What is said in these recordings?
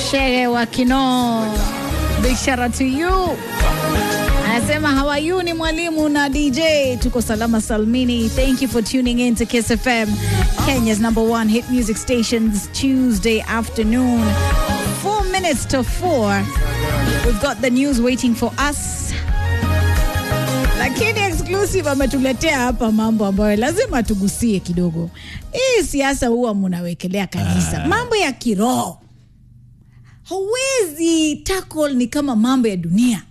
Shehe wa Kinoo, big shout out to you. Anasema how are you? Ni mwalimu na DJ, tuko salama salmini. Thank you for tuning in to Kiss FM, Kenya's number one hit music stations Tuesday afternoon. Four minutes to four. We've got the news waiting for us. Lakini exclusive ametuletea hapa mambo ambayo lazima tugusie kidogo. Hii siasa huwa munawekelea kanisa, mambo ya kiroho hauwezi tackle, ni kama mambo ya dunia.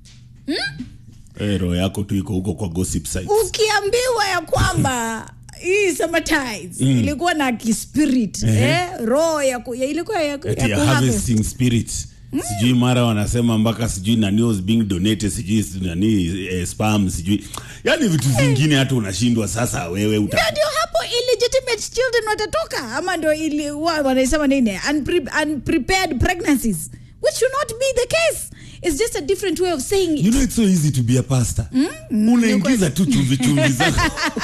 Eh, roho yako tu iko huko kwa gossip sites. Ukiambiwa ya kwamba hii Summertides ilikuwa na kispirit eh, roho ya, ku, ya ilikuwa ya, Eti ya ya kuharvest. harvesting spirit sijui mara wanasema mpaka sijui nani was being donated sijui nani eh, spam sijui yani vitu vingine hata unashindwa sasa wewe uta Na ndio hapo illegitimate children watatoka ama ndio ili wa- wanaisema nini Unpre, unprepared pregnancies which should not be the case it's just a different way of saying it. you know it's so easy to be a pastor unaingiza tu chumvi chumvi zako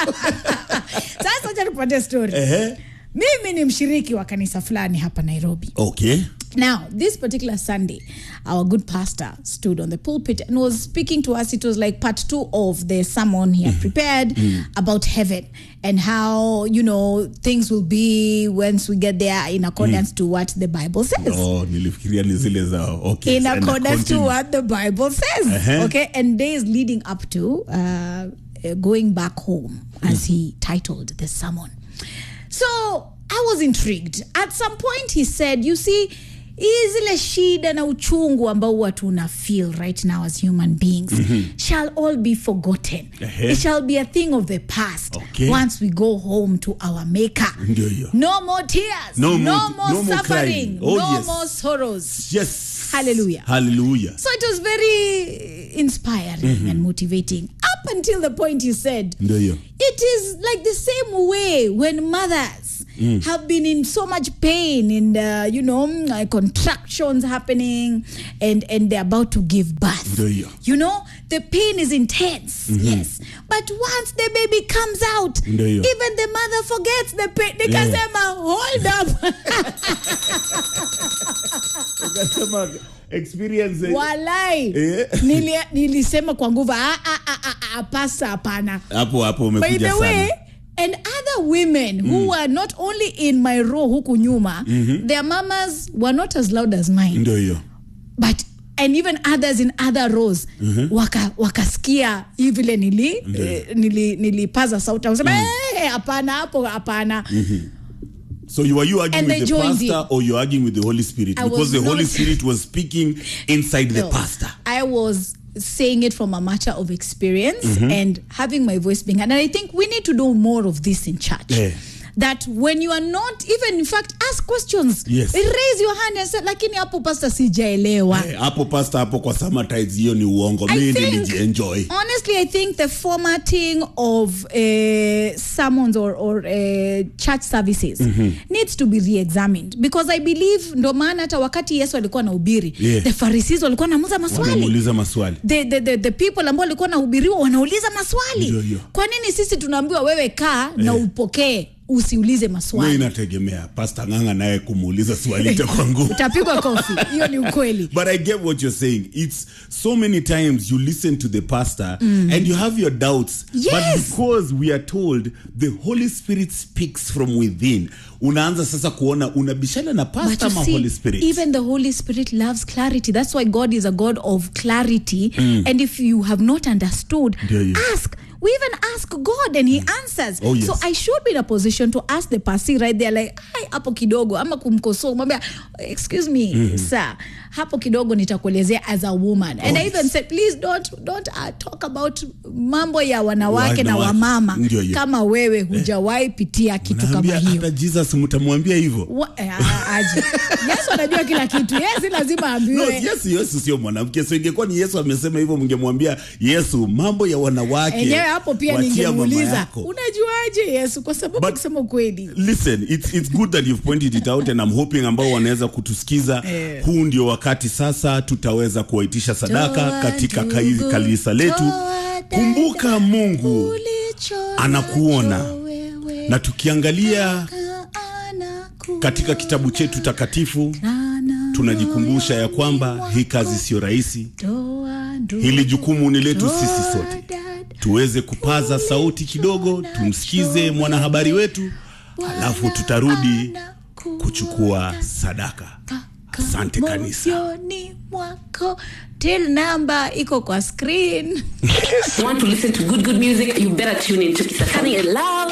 sasa acha nikupatie story Ehe. mimi ni mshiriki wa kanisa fulani hapa nairobi okay Now, this particular Sunday, our good pastor stood on the pulpit and was speaking to us. It was like part two of the sermon he had prepared about heaven and how, you know, things will be once we get there in accordance to what the Bible says. oh nilifikiria ni zile za okay in and accordance to continue. what the Bible says. Uh-huh. Okay, and days leading up to uh, uh, going back home, as he titled the sermon. So I was intrigued. At some point, he said, "You see." hii zile shida na uchungu ambao huwa tuna feel right now as human beings shall all be forgotten Ehe. it shall be a thing of the past Okay. once we go home to our maker Ndio hiyo. no more tears No no, more- more no more suffering crying. Oh, no yes. more sorrows yes Hallelujah. hallelujah so it was very inspiring and motivating up until the point you said ndio hiyo it is like the same way when mothers have been in so much pain and uh, you know mm, uh, contractions happening and and they're about to give birth Ndio hiyo. you know the pain is intense yes but once the baby comes out Ndio hiyo. even the mother forgets the pain nikasema hold up ukasema experience eh, walai Eh. Nili, nilisema kwa nguvu "Ah, ah, ah, ah, ah, pasa hapana hapo hapo by umekuja the way sana and other women who were not only in my row huku nyuma their mamas were not as loud as mine ndio hiyo but and even others in other rows waka wakasikia hii vile nili, eh, nili nilipaza sauti wasema "Eh, hapana hapo hapana So you are you arguing And they with the joined pastor in. or you arguing with the Holy Spirit? I because was the Holy not- Spirit was speaking inside the No. pastor. I was saying it from a matter of experience and having my voice being heard. And I think we need to do more of this in church. Yeah. That when you are not even in fact ask questions. Yes. Raise your hand and say lakini hapo pastor sijaelewa. Eh, hapo pastor hapo kwa summertides hiyo ni uongo. I Mimi think- nilijienjoy. Honestly, I think the formatting of uh, sermons or, or uh, church services needs to be re-examined because I believe ndo maana hata wakati Yesu alikuwa anahubiri Yeah. the Pharisees walikuwa namuza maswali Wanamuuliza maswali. the, the, the, the people ambao walikuwa nahubiriwa wanauliza maswali Ndio hiyo. kwa nini sisi tunaambiwa wewe kaa na upokee usiulize Wewe maswali inategemea pastor nganga naye kumuuliza swali itakuwa ngumu. utapigwa kofi hiyo ni ukweli But I get what you're saying. It's so many times you listen to the pastor and you have your doubts. But Yes. because we are told the Holy Spirit speaks from within, unaanza sasa kuona unabishana na But pastor you ama see, Holy Spirit. even the Holy Spirit loves clarity. That's why God is a God of clarity. And if you have not understood, Ndio hiyo. ask. We even ask God and He answers. Oh, yes. So I should be in a position to ask the pastor right there, like, ai, hapo kidogo, ama kumkosoa, kumwambia, excuse me, sir, hapo kidogo nitakuelezea as a woman. And Oh, I even yes. said, please don't, don't uh, talk about mambo ya wanawake na Wanawake. wamama Ndio hiyo. kama wewe hujawahi pitia kitu kama Naambia hiyo. hata Jesus mtamwambia hivyo. Wa- eh, a- aje yesu anajua kila kitu yesi lazima No, ambiwe Yesu Yesu sio mwanamke. So ingekuwa ni Yesu amesema hivyo mngemwambia Yesu mambo ya wanawake. enyewe hapo pia wachia mama ningemuuliza yako. unajuaje yesu kwa sababu But- kusema ukweli Listen, it's, it's good that you've pointed it out and I'm hoping ambao wanaweza kutusikiza Eh. huu ndio wakati sasa tutaweza kuwaitisha sadaka Toa katika ndugu, kai- kanisa letu. toa dada, Kumbuka Mungu ulicho anakuona. nacho wewe, na tukiangalia anakuona. katika kitabu chetu takatifu Ana tunajikumbusha ya kwamba hii kazi sio rahisi. Doa, doa, Hili jukumu ni letu sisi doa, sote, dada. tuweze kupaza sauti kidogo, tumsikize mwanahabari wetu, alafu tutarudi kuchukua sadaka. Asante kanisa. moyoni mwako till number iko kwa screen want to listen to good, good music, you better tune in to Kiss FM. Love.